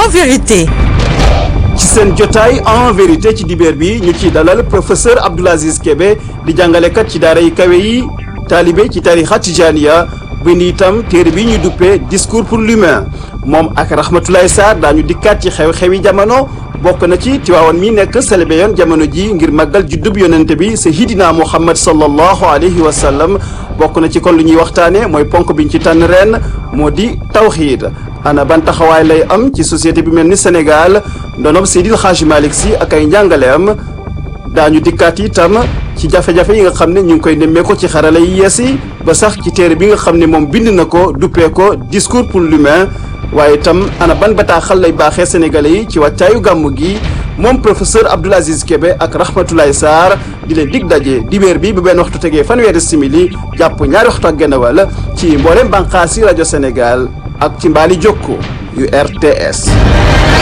en vérité. ci seen jotaay en vérité ci dibeer bi ñu ciy dalal professeur Abdoul Aziz Kébé di jàngalekat ci daara yi kawe yi taalibe ci tarixa tijaniya bind itam téere bi ñu duppee discours pour l'humain moom ak Rahmatoulaye Sarr daañu dikkaat ci xew-xewi jamono bokk na ci Tiwaawan mi nekk célébré yoon jamono ji ngir màggal juddub yonente bi Seydina Muhammad sallallahu alayhi wa sallam bokk na ci kon lu ñuy waxtaane mooy ponk biñ ci tànn ren moo di tawxiid ana ban taxawaay lay am ci société bi mel ni Sénégal ndonob Seydil Hadji Malick Sy ak ay njàngaleem daañu dikkaat itam ci jafe-jafe yi nga xam ne ñu ngi koy nemmee ko ci xarala yi yees yi ba sax ci téere bi nga xam ne moom bind na ko duppee ko discours pour l'humain waaye itam ana ban bataaxal lay baaxee sénégalais yi ci wàccaayu gàmmu gi moom professeur Abdoul Aziz Kébé ak Rahmatoulaye Sarr di leen dig daje dibéer bi bu benn waxtu tegee fanweeri simili jàpp ñaari waxtu ak genn wàll ci mboolem bànqaasi rajo Sénégal ak ci mbaali jokko yu RTS